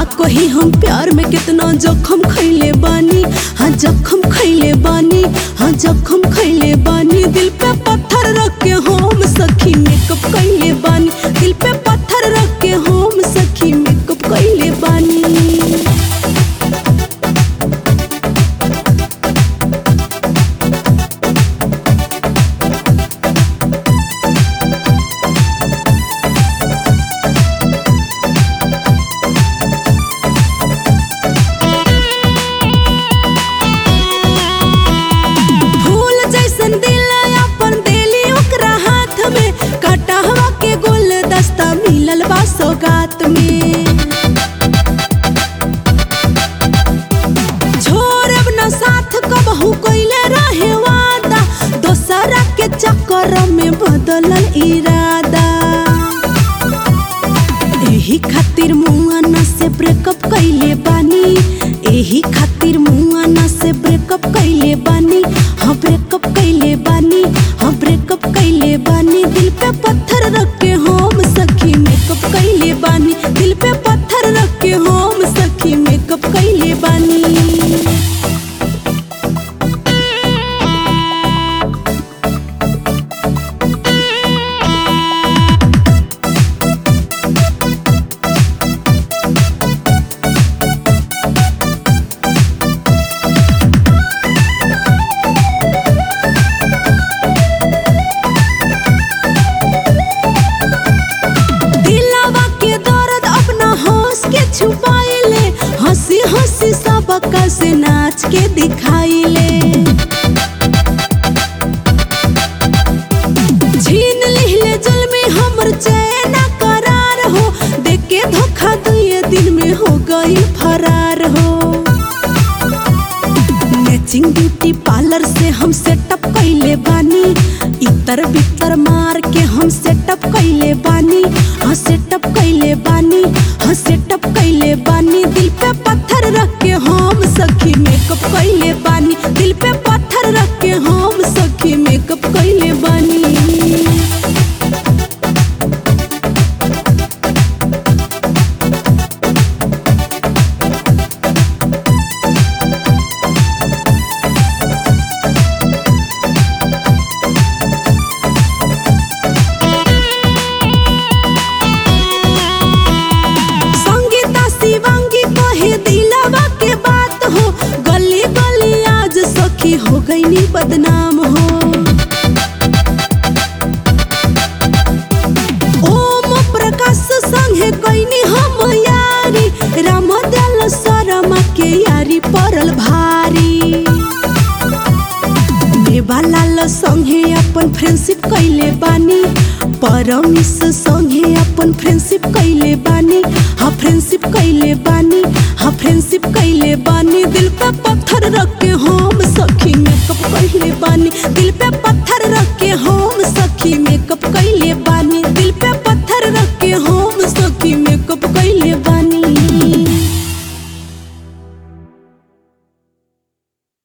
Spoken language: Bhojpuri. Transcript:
कही हम प्यार में कितना जखम खैले बानी हाँ जखम खैले बानी हाँ जखम खैले बानी दिल पे पत्थर रख के हम सखी मेकअप कैले बानी दिल पे पत्थर रख के हम सखी मेकअप कैले बानी फूल जैसन दिल अपन देली ओकरा हाथ में कटहवा के गुलदस्ता मिलल बा सौगात में छोड़ब न साथ कबहू कइले रहे वादा दोसरा के चक्कर में बदलल इरादा एही खातिर मुआना से ब्रेकअप कैले बानी एही खातिर मुआना से ब्रेकअप कैले बानी हाँ ब्रेकअप कैले बानी हाँ ब्रेकअप कैले बानी दिल पे पत्थर रख के हम सखी मेकअप कैले बानी दिल पे पत्थर रख के हम सखी मेकअप कैले बानी दिलावा के दर्द अपना हंस के छुपाइले हंसी हंसी सबका से नाच के दिखाइले छीन लिहले जल में हमर चैन करार हो देख के धोखा दुए दिन में हो गई फरार हो मैचिंग ब्यूटी पार्लर से हम सेटअप कैले बानी इतर बितर मार के हम सेटअप कैले बानी हाँ सेटअप कैले बानी हाँ सेटअप कैले बानी दिल पे पत्थर रख के हम सखी मेकअप कैले बानी दिल पे पत्थर रख के हम सखी मेकअप कैले बानी संगीता शिवांगी कहे दिलावा के बात हो गली गली आज सखी हो गई बदनाम हो ओम प्रकाश संगे कैनी हम यारी राम दयाल शर्मा के यारी पड़ल भारी मेवालाल संगे अपन फ्रेंडशिप कैले बानी परमिस संगे अपन फ्रेंडशिप कैले बानी हाँ फ्रेंडशिप कैले बानी हाँ फ्रेंडशिप कैले बानी दिल पे पत्थर रख के हम सखी मेकअप कैले बानी दिल पे पत्थर